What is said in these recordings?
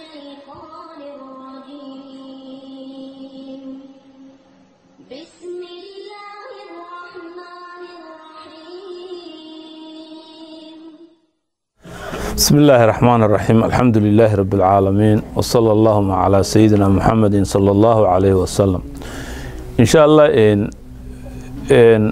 الشيطان الرجيم بسم الله الرحمن الرحيم بسم الله الرحمن الرحيم الحمد لله رب العالمين وصلى اللهم على سيدنا محمد صلى الله عليه وسلم إن شاء الله إن إن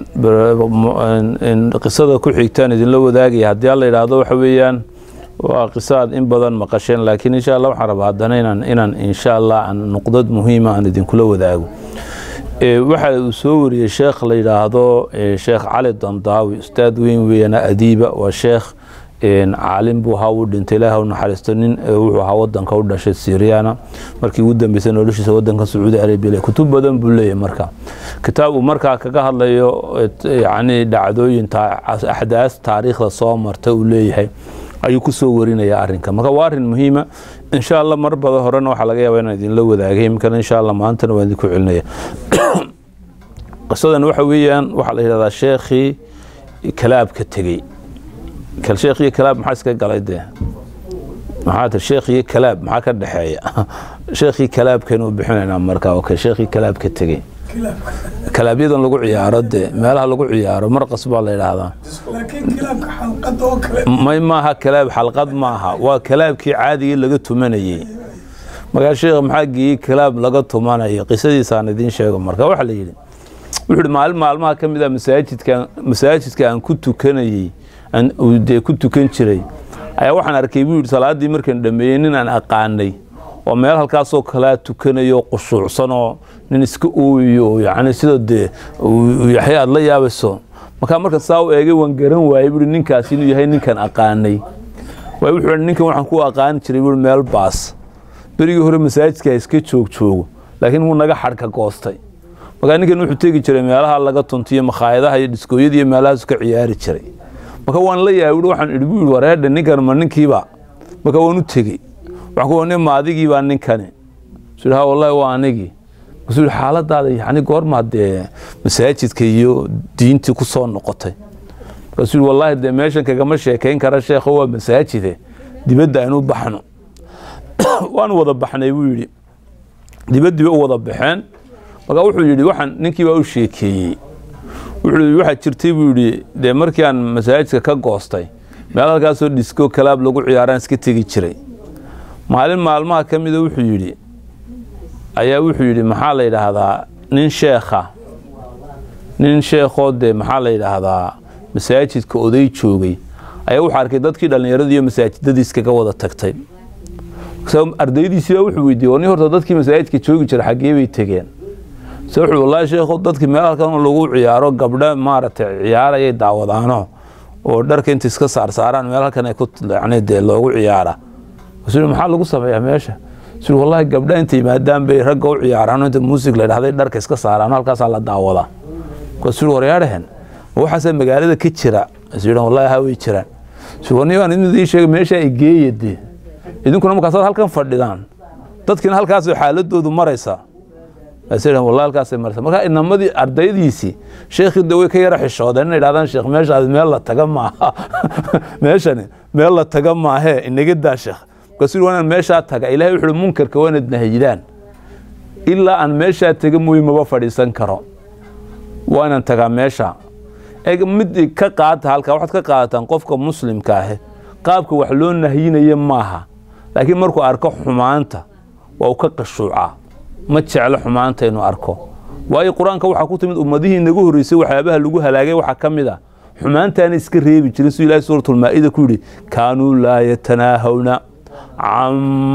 إن قصة ku xigtaan idinla wadaagaya haddii alla yidhaahdo waxa weeyaan waa qisaad in badan maqasheen laakiin insha allah waxaan rabaa haddana inaan inaan insha allah aan nuqdad muhiima aan idinkula wadaago Ee, waxa uu soo wariyey sheekh la yidhaahdo ee, sheekh cali dandaawi ustaad weyn weeyana adiiba waa sheekh een, caalim buu ahaa uu dhintay ilaaha u naxariisto nin ee, wuxuu ahaa wadanka u dhashay syriana markii ugu dambeysay noloshiisa wadanka sacuudi arabia le kutub badan buu leeyahay marka kitaab uu markaa kaga hadlayo et- yacni dhacdooyin taa- axdaas taariikhda soo marta uu leeyahay ayuu kusoo warinaya arrinka marka waa arrin muhiima insha allah mar badan horena waxaa laga yaabaa inaan idinla wadaagay imikana insha allah maantana waan idinku celinaya qisadan waxa weeyaan waxaa la yidhahdaa sheekhii kalaabka tegey kal sheekhiyo kalaab maxaa iska galay dee maxaa tir sheekhiyo kalaab maxaa ka dhexeeya sheekhii kalaabkaynu bixinaynaa markaa okay sheekhii kalaabka tegey kalaabyadan lagu ciyaaro dee meelaha lagu ciyaaro marqas baa la yidhaahdaa laakiin kilaabka xalqada oo kale may maaha kalaab xalqad maaha waa kalaabkii caadigii laga tumanayey markaa sheekh maxaa geeyey kalaab laga tumanayo qisadiisaan idiin sheego marka waxaa la yidhi wuxuu ihi maalin maalmaha ka mid a masaajidka masaajidka aan ku tukanayey aan uu dee ku tukan jiray ayaa waxaan arkay buu yidhi salaaddii markaan dhameeyey nin aan aqaanay oo meel halkaasoo kalea tukanayo qushuucsanoo nin iska ooyayo oo yacni sida dee uu yaxya aad la yaabayso markaa markan saa u eegay waan garan waayey buui ninkaasi inuu yahay ninkan aqaanay waay wuxuu ihi ninkan waxaan ku aqaani jiray buui meel baas berigii hore masaajidka iska joog joogo laakiin wuu naga xadhka goostay markaa ninkan wuxuu tegi jiray meelaha laga tuntiyo makhaayadaha iyo dhiskooyada iyo meelahaas ka ciyaari jiray marka waan la yaabay wuxuu waxaan idhi buu yidhi wareedha ninkan ma ninkiiba marka waan u tegey waxaan ku nin ma adigii baa ninkani suu ha wallahi waa anigii markaasuu yidhi xaaladaada yacni goormaa dee masaajidka iyo diintii ku soo noqotay markaasuu yidhi wallahi dee meeshan kagama sheekayn kara sheekho waa masaajide dibadda aynu baxno waanu wada baxnay buu yidhi dibaddii bay u wada baxeen marka wuxuu yidhi waxaan ninkii baa u sheekeeyey wuxuu yidhi waxaa jirtay buu yidhi dee markii aan masaajidka ka goostay meel halkaasoo dhisko kalaab lagu ciyaaraan iska tegi jiray maalin maalmaha ka mida wuxuu yidhi ayaa wuxuu yidhi maxaa la yidhaahdaa nin sheekha nin sheekhoo dee maxaa la yidhaahdaa masaajidka oday joogay ayaa wuxuu arkay dadkii dhallinyaradii iyo masaajidadii iskaga wada tagtay ardaydiisii baa wuxuu weydiiyey war nin horta dadkii masaajidka joogi jira xaggee bay tegeen se wuxuu wallaahi sheekho dadkii meel halkan lagu ciyaaro gabdho maaragtay ciyaarayay daawadaano oo dharka inta iska saarsaaraan meel halkan ay ku yacni dee loogu ciyaara kasuu maxaa lagu sameeyaa meesha suu wallahi gabdha inta yimaadaan bay ragga u ciyaaraan inta muusig la dhahday dharka iska saaraan halkaasaa la daawadaa kasuu waryaadhahen ma waxaasaa magaalada ka jira kasuu yidhan wallahi haa way jiraan suu warni waan idin sheegay meeshaa igeeya dee idinkuna markaasaad halkan fadhidaan dadkiina halkaasay xaaladoodu maraysaa wallahi halkaasay maraysaa marka inamadii ardaydiisii sheekhii de way ka yara xishoodeen inay dhahdaan sheekh meeshaadi meel la taga maaha meeshani meel la taga maahee inaga daa sheekh markaasuu waa inaan meeshaa taga ilahay wuxuu uhi munkarka waa inaad nahayidaan ilaa aan meeshaa taga mooye maba fadhiisan karo waa inaan tagaa meesha eg mid ka qaata halkaa waxaad ka qaadataan qofka muslimka ahe qaabka wax loo nahyinayo maaha laakiin markuu arko xumaanta waa uu ka qashuucaa ma jeclo xumaanta inuu arko waayo qur-aanka waxaa ku timid ummadihii inagu horreysay waxyaabaha lagu halaagay waxaa ka mid a xumaantaana iska reebi jirin siduu ilahi suuratulmaa'ida ku yidhi kaanuu laa yatanaahawna can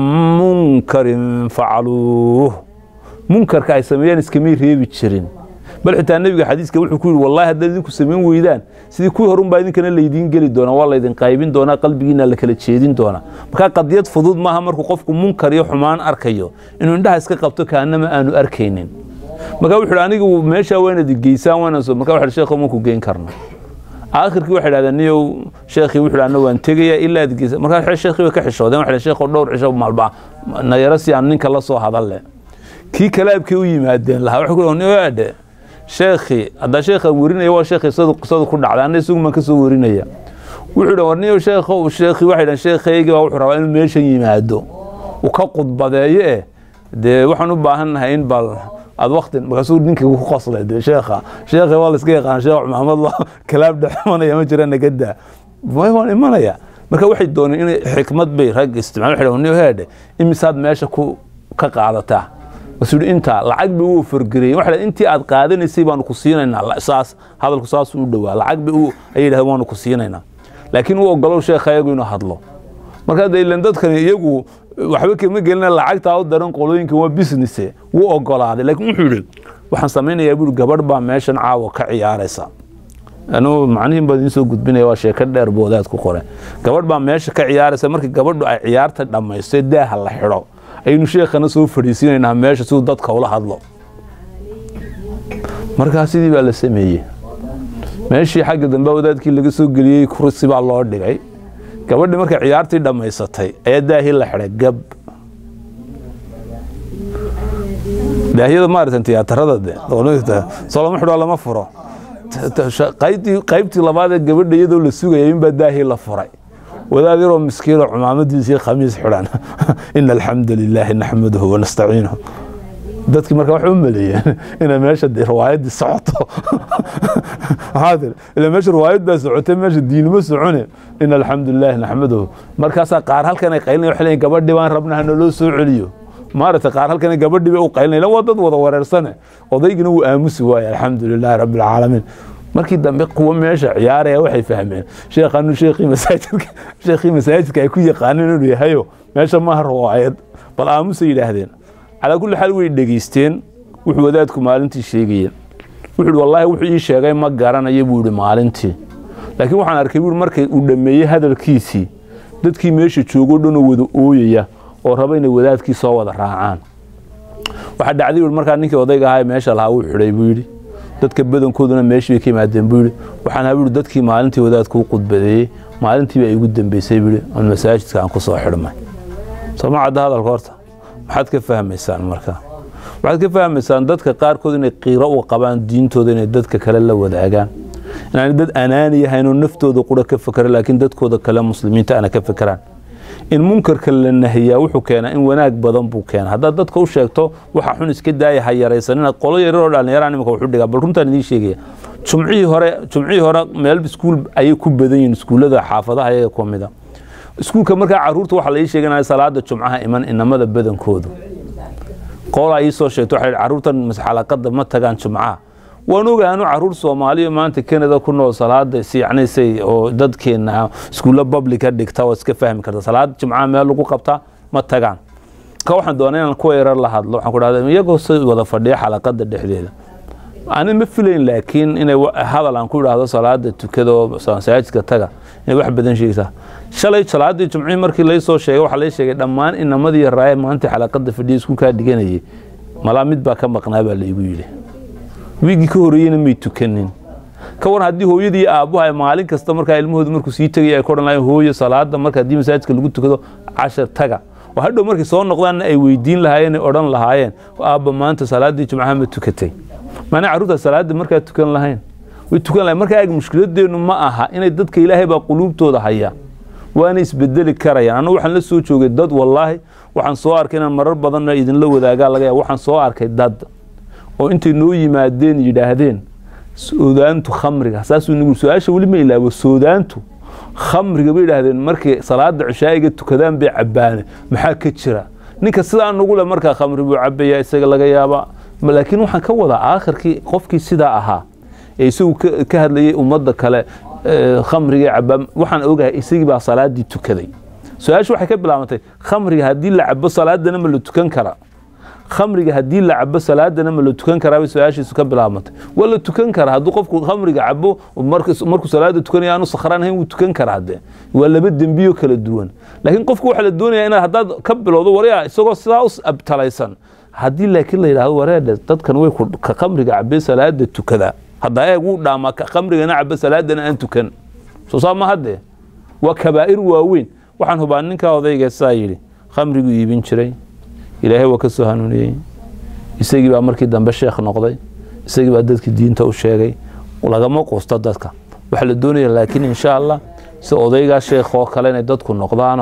munkarin facaluuh munkarka ay sameeyaan iskamay reebi jirin bal xitaa nebiga xadiiska wuxuu ku yidhi wallahi haddaad idinku samayn weydaan sidii kuwii horunbaa idinkana laydiin geli doonaa waa laydin qaybin doonaa qalbigiina la kala jeedin doonaa markaa qadiyad fudud maaha markuu qofku munkar iyo xumaan arkayo inuu indhaha iska qabto kaanama aanu arkaynin markaa wuxuu hi anigu meeshaa waa inaad geysaan waana soo markaa wuxuu sheekho maku geyn karna aakhirkii waxay dhahdeen niyow sheekhii wuxuu hi anna waan tegayaa ilaa aad geysa markaa sheekhii way ka xishoodeen waxay sheekho dhowr cisho maalba nayaro si aan ninka la soo hadalle kii kalaabkii u yimaadeen lahaa wuxuu ku niyo adhe sheekhi haddaa sheekhaan werinaya waa sheekhi qisadu ku dhacday anna isagu maan ka soo werinaya wuxuu dhan warniyo sheekho sheekhi waxay dhahan sheekhaygii baa wuxuu rabaa inuu meeshan yimaado uu ka qudbadeeyo eh dee waxaan u baahannahay in bal aad wakti markaasuu ninkii ku qoslay dee sheekha sheekha waa la iska yaqaan sheekh maxamed la kalaab dhexmanaya ma jira nagadaa waan imanaya marka waxay dooneen inay xikmad bay rag isticmaal waxay dhahaan heedhe imisaad meesha ku ka qaadataa masuu yidhi intaa lacag bay u fargareyeen waxa dhahay intii aad qaadanaysay baanu ku siinaynaa saas hadalku saas u dhowaa lacag bay u ayay yidhahdeen waanu ku siinaynaa laakiin u ogolow sheekha iyagu inuu hadlo marka hadda ilan dadkani iyagu waxba kama gelina lacagtaa u daran qolooyinkan waa businesse wuu ogolaaday laakiin wuxuu yidhi waxaan samaynayaa buuri gabadh baa meeshan caawa ka ciyaaraysa anuu macnihin baa idiin soo gudbinaya waa sheeko dheer boodaad ku qore gabadh baa meesha ka ciyaaraysa markii gabadhu ay ciyaarta dhammaysto daaha la xidho ayaynu sheekhana soo fadhiisiinaynaa meesha siduu dadka ula hadlo markaa sidii baa la sameeyey meeshii xagga dambe wadaadkii laga soo geliyey kursi baa loo dhigay gabadhii markay ciyaartii dhammaysatay ayaa daahii la xidhay gab daahiyada maaratan tiyaatarada de soo lama xidhoo lama furo qaybtii labaad ee gabadha iyadoo la sugaya inbaa daahii la furay wadaad yaroo miskiinoo cumaamadiisii khamiis xidhan ina alxamda lilaahi naxmaduhu wanastaciinuhu dadkii marka waxay u maleeyeen inay meesha de riwaayaddii socoto maxaa tiri ila meesha riwaayad baa socotay meesha diinimo socone ina alxamdu lilaahi naxmaduhu markaasaa qaar halkan ay qaylinaya waxay leeyihin gabadhii baan rabna hana loo soo celiyo maaragtay qaar halkan gabadhii bay u qaylinaya waa dad wada wareersane odaygina wuu aamusi waaye alxamdu lilaahi rabbi alcaalamiin markii dambe kuwa meesha ciyaaraya waxay fahmeen sheekhanu sheekhii masaajidka sheekhii masaajidka ay ku yaqaaneen inuu yahayo meesha maaha riwaayad bal aamusay yidhaahdeen calaa kulli xaal way dhegaysteen wuxuu wadaadku maalintii sheegayeen wuxuu ihi wallaahi wuxuu ii sheegay ma garanayo buu yihi maalintii laakiin waxaan arkay buu markay uu dhammeeyey hadalkiisii dadkii meesha joogoo dhanoo wada ooyaya oo raba inay wadaadkii soo wada raacaan waxaa dhacday buu markaa ninkii odayga ahaa meesha lahaa wuu xidhay buu yidhi dadka badankooduna meeshii bay ka yimaadeen buu yidhi waxaan ahaa buu yidhi dadkii maalintii wadaadku u qudbadeeyey maalintiiba igu dambeysay buu yidhi on masaajidka aan ku soo xidhmay soo ma cadda hadalka horta maxaad ka fahmaysaan marka waxaad ka fahmaysaan dadka qaarkood inay qiiro u qabaan diintooda inay dadka kale la wadaagaan inaanay dad anaani yahaynoo naftooda qura ka fakera laakiin dadkooda kale muslimiinta ana ka fekeraan in munkarka la nahiyaa wuxuu keenaa in wanaag badan buu keenaa haddaad dadka u sheegto waxa xun iska daaya ha yaraysan inaad qolo yararoo dhallinyaraan imika wuxu dhigaa bal runtaan idiin sheegaya jumcihii hore jumcihii hore meel iskuul ayay ku badan yihiin iskuullada xaafadaha ayaga ku mida iskuulka markaa caruurta waxaa la ii sheeganaya salaada jumcaha iman inamada badankoodu qoolaa ii soo sheegto waxay caruurtan xalaqada ma tagaan jumcaha waan ogaanu caruur soomaaliya maanta canada ku nool salaada siyacnaysay oo dadkeena iskuulla publica dhigta oo iska fahmi karta salaada jumcaha meel lagu qabtaa ma tagaan ka waxaan doonaa inaan kuwa yarar la hadlo waxaan ku dhahda iyagoo si wada fadhiya xalaqada dhexdeeda ani ma filayn laakiin inay hadal aan ku idhaahdo salaada tukada oo masaajidka taga inay wax badan sheegtaa shalay salaadii jumcihii markii lai soo sheegay waxaa lai sheegay dhammaan inamadii raaye maanta xalaqada fadhiya iskuulkaa dhiganayay malaa mid baa ka maqnaa baa laigu yidhi wiigii ka horeeyena may tukanin ka waran haddii hooyadii iyo aabbuha ay maalin kasta markaa ilmahooda markuu sii tegaya ay ku odhan lahayen hooyo salaada marka haddii masaajidka lagu tukado cashar taga oo hadhow markay soo noqdaanna ay weydiin lahaayeen ay odhan lahaayeen aabba maanta salaadii jumcaha ma tukatay maana carruurta salaada markaa tukan lahayn way tukan lahayn markaa eeg mushkiladeennu ma aha inay dadka ilaahay baa quluubtooda haya waana isbedeli karayaan annagu waxaan la soo joogay dad wallaahi waxaan soo arkay inaan marar badanna idinla wadaagaa laga yaaba waxaan soo arkay dad oo intay noo yimaadeen yidhaahdeen soodaantu khamriga saasuu nagu su-aasha weli ma ilaabo soodaantu khamriga bay yidhaahdeen markay salaada cishaa'iga tukadaan bay cabbaane maxaa ka jira ninka sidaa nagu le markaa khamri buu cabbayaa isaga laga yaabaa laakiin waxaan ka wadaa aakhirkii qofkii sidaa ahaa ee isagu ka hadlayay ummadda kale khamriga cabaa waxaan ogahay isagii baa salaadii tukaday su-aasha waxay ka bilaabantay khamriga haddii la cabo salaadana ma la tukan karaa khamriga haddii la cabo salaadana ma la tukan karaa bay su-aashiisu ka bilaabantay waa la tukan karaa hadduu qofku khamriga cabo markuu salaada tukanaya aanu sakhraan ahayn wuu tukan karaa de waa laba dembiyo kala duwan laakiin qofku waxaa la doonaya inaad haddaad ka bilowdo waryaa isagoo sidaa u abtalaysan haddii laakiin la yidhahdo wareedhe dadkan way ka khamriga cabee salaada tukada haddaa eeg wuu dhaamaa ka khamrigana cabo salaadana aan tukan soo saa ma haddee waa kabaa'ir waaweyn waxaan hubaa ninkaa odayga saa yidhi khamriguu iibin jiray ilaahay waa ka soo hanuuniyey isagii baa markii dambe sheekh noqday isagii baa dadkii diinta u sheegay lagama quusto dadka waxaa la doonaya laakiin insha allah si odaygaa sheekh oo kale inay dadku noqdaanoo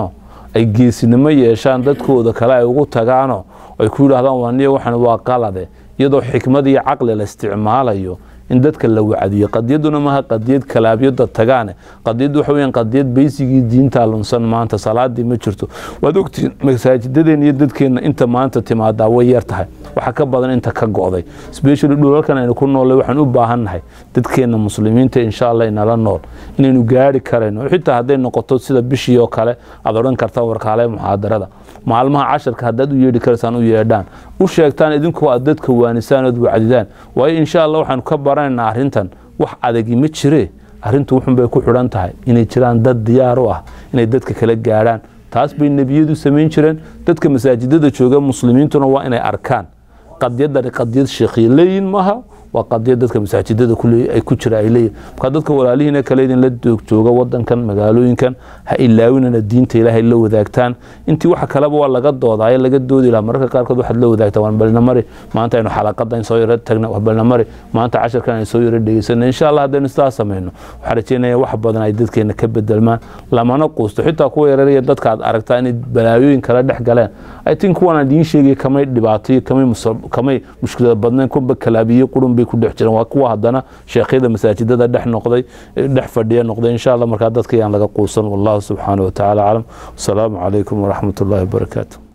ay geesinimo yeeshaan dadkooda kale ay ugu tagaano ay ku yidhaahdaan waniya waxan waa qalade iyadoo xikmad iyo caqli la isticmaalayo in dadka la wacdiyo qadiyaduna maaha qadiyad kalaabyada tagaane qadiyad waxa weeyaan qadiyad baysigii diinta lunsan maanta salaadii ma jirto waad ogtiin masaajidadeen iyo dadkeena inta maanta timaadaa way yar tahay waxa ka badan inta ka go'day especially dhulalkan aynu ku noolay waxaan u baahannahay dadkeena muslimiinta insha allah inala nool inaynu gaari karayno xitaa hadday noqoto sida bishii oo kale aad odhan kartaan warkaale muxaadarada maalmaha casharka haddaad u yeedhi karaysaan u yeedhaan u sheegtaan idinkoo aad dadka waanisaan ood wacdidaan waayo insha allah waxaanu ka baranaynaa arrintan wax adagi ma jiree arrintu wuxun bay ku xidhan tahay inay jiraan dad diyaar u ah inay dadka kala gaadhaan taas bay nebiyadu samayn jireen dadka masaajidada jooga muslimiintuna waa inay arkaan qadiyadani qadiyad sheekhiya leeyihin maaha waa qadiyad dadka masaajidada ay ku jira ay leeyihin marka dadka walaalihiina kale idinla jooga wadankan magaalooyinkan ha ilaawinana diinta ilaahay la wadaagtaan intii waxa kaleba waa laga doodaayo laga doodi laha mararka qaarkood waxaad la wadaagtaa waan balnamari maanta aynu xalaqadan soo yaro tagna waa balnamari maanta casharkan aynu soo yaro dhegeysana insha allah haddaynu sidaas samayno waxaan rajeynaya wax badan ay dadkeena ka bedelmaan lamana quusto xitaa kuwa yararaya dadka aad aragtaa inay balaayooyin kala dhex galeen i think kuwan aan idiin sheegaya kamay dhibaatayo kamay kamay mushkilad badnayn kuba kalaabiye qurun bay ku dhex jireen waa kuwa haddana sheekhyada masaajidada dhex noqday dhex fadhiya noqday insha allah markaa dadka yaan laga quusan wallahu subxaanahu watacaala aclam wasalaamu calaykum waraxmat ullahi wabarakaatu